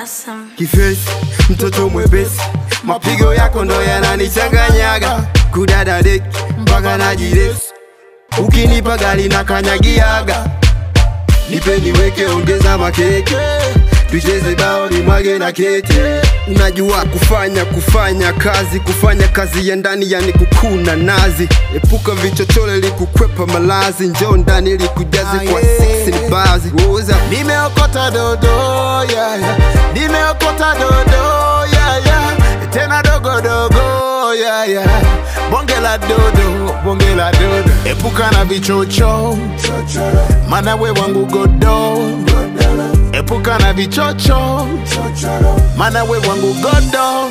awesome. kifesi, mtoto mwepesi, mapigo yako ndo yananichanganyaga, kudada deki mpaka najiresi, ukinipa gari na kanyagiaga, nipe niweke, ongeza makeke, tucheze bao ni mwage na kete. Unajua kufanya kufanya kazi kufanya kazi ya ndani yani kukuna nazi, epuka vichochole likukwepa malazi, njoo ndani likujaze kwa six ni bazi Woza. Nimeokota dodo yeah, yeah. Nimeokota dodo yeah, yeah. Tena dogo dogo yeah, yeah. Bonge la dodo, bonge la dodo. Epuka na vichocho, mana we wangu godo. Epuka na vichocho, mana we wangu godo.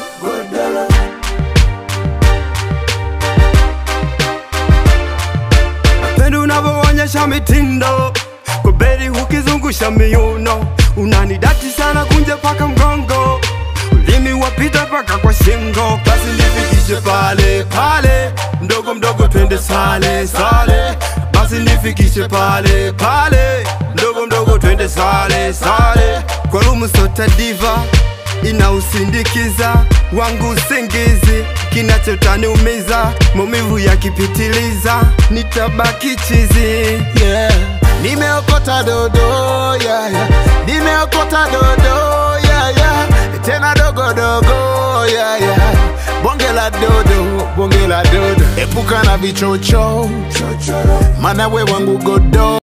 Pendo unavyoonyesha mitindo kwa beri ukizungusha miuno, unanidati sana kunje paka mgongo, ulimi wapita paka kwa shingo, basi nifikishe pale pale, mdogo mdogo twende sale sale, basi nifikishe pale pale, mdogo mdogo twende sale sale, kwa rumu sota diva inausindikiza wangu usingizi, kinachotaniumiza maumivu yakipitiliza, nitabaki chizi yeah. Nimeokota dodo yeah, yeah. Nimeokota dodo yeah, yeah. Tena dogo dogo yeah, yeah. Bonge la dodo, bonge la dodo. Epuka na vichocho, mana we wangu godo.